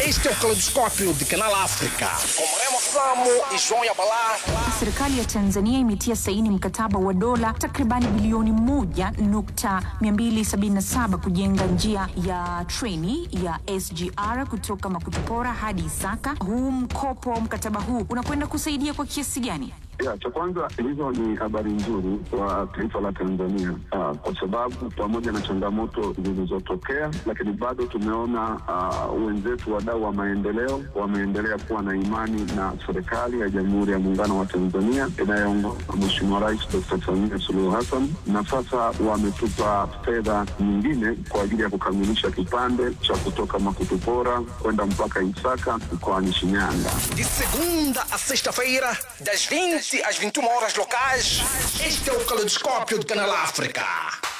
Este é o Caleidoscópio de Canal África. Com Remo Flamo e João Yabalá. Serikali ya Tanzania imetia saini mkataba wa dola takribani bilioni moja nukta 277 kujenga njia ya treni ya SGR kutoka Makutupora hadi Isaka. Huu mkopo, mkataba huu unakwenda kusaidia kwa kiasi gani? Ya, cha kwanza hizo ni habari nzuri kwa taifa la Tanzania uh, kwa sababu pamoja na changamoto zilizotokea, lakini bado tumeona uh, wenzetu wadau wa maendeleo wameendelea kuwa na imani na serikali ya Jamhuri ya Muungano wa Tanzania inayoongozwa na Mheshimiwa Rais Dr. Samia Suluhu Hassan, na sasa wametupa fedha nyingine kwa ajili ya kukamilisha kipande cha kutoka Makutupora kwenda mpaka Isaka mkoani Shinyanga. De segunda a sexta-feira, das 20 às 21 horas locais. Este é o Caleidoscópio de Canal África.